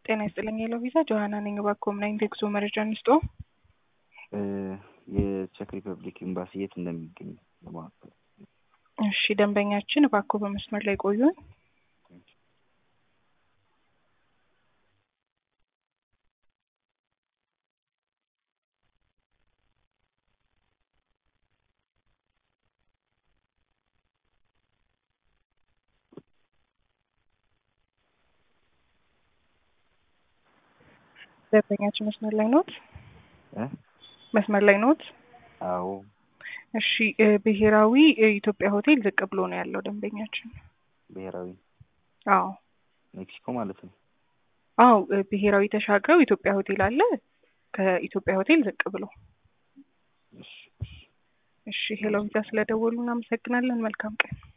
ጤና ይስጥልኝ የለው ቪዛ ጆሀና ነኝ። እባክዎ ምን አይነት የጉዞ መረጃ እንስጥዎ? የቼክ ሪፐብሊክ ኤምባሲ የት እንደሚገኝ ለማወቅ እሺ ደንበኛችን እባክዎ በመስመር ላይ ቆዩን። ደንበኛችን መስመር ላይ ኖት? እ መስመር ላይ ኖት? አዎ እሺ እ ብሔራዊ የኢትዮጵያ ሆቴል ዝቅ ብሎ ነው ያለው ደንበኛችን። ብሔራዊ አዎ ሜክሲኮ ማለት ነው። አዎ እ ብሔራዊ ተሻግረው ኢትዮጵያ ሆቴል አለ። ከኢትዮጵያ ሆቴል ዝቅ ብሎ። እሺ እሺ እሺ ሄሎ ቪዛ ስለደወሉ እናመሰግናለን። መልካም ቀን።